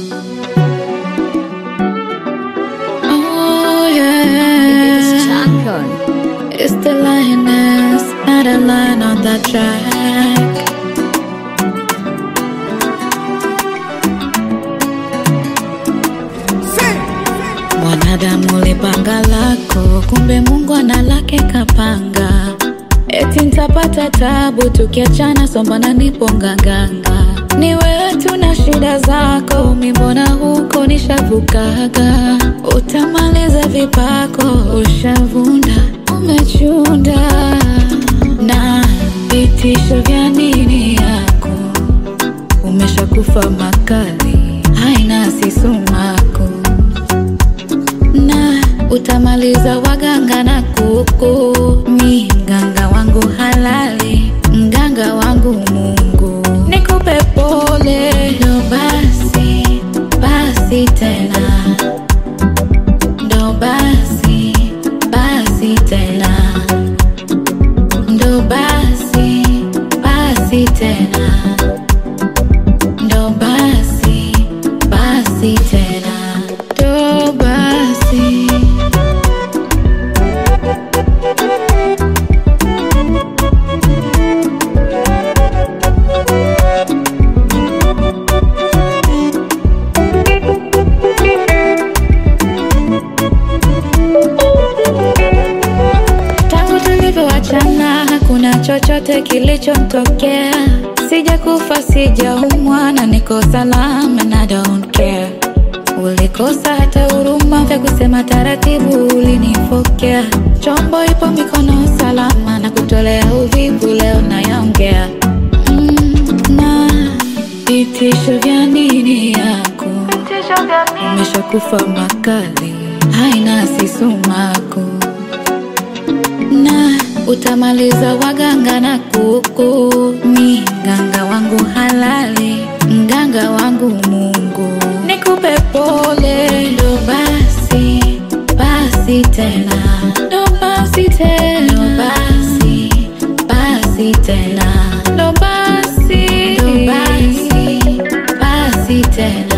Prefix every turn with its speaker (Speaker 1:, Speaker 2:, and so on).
Speaker 1: Oh yeah,
Speaker 2: Champion.
Speaker 1: it's the lioness, not a lion on that track. Mwanadamu ulipanga lako, kumbe Mungu ana lake kapanga. Eti nitapata tabu tukiachana, sombana nipo nganganga. Ni wewe tu na shida zako, mi mbona huko nishavukaga. Utamaliza vipako, ushavunda, umechunda na vitisho vya nini yako umeshakufa makali, haina sisumako na utamaliza waganga na kuku. Mi mganga wangu halali, mganga wangu Mungu, nikupe pole. Ndo basi basi tena, ndo basi basi tena, ndo basi basi tena, ndo basi basi tena, ndo basi. Tangu tulivyoachana hakuna chochote kilichomtokea, sijakufa sijaumwa na niko salama and I don't care. Ulikosa hata huruma vya kusema taratibu, ulinifokea. Chombo ipo mikono salama na kutolea uvivu, leo nayaongea mm, na vitisho vya nini yako umeshakufa makali, haina sisumako na utamaliza waganga na kuku. Mi mganga wangu halali, mganga wangu Mungu, nikupe pole. Ndo basi basi tena, ndo basi tena, ndo basi basi tena, ndo basi ndo basi basi tena.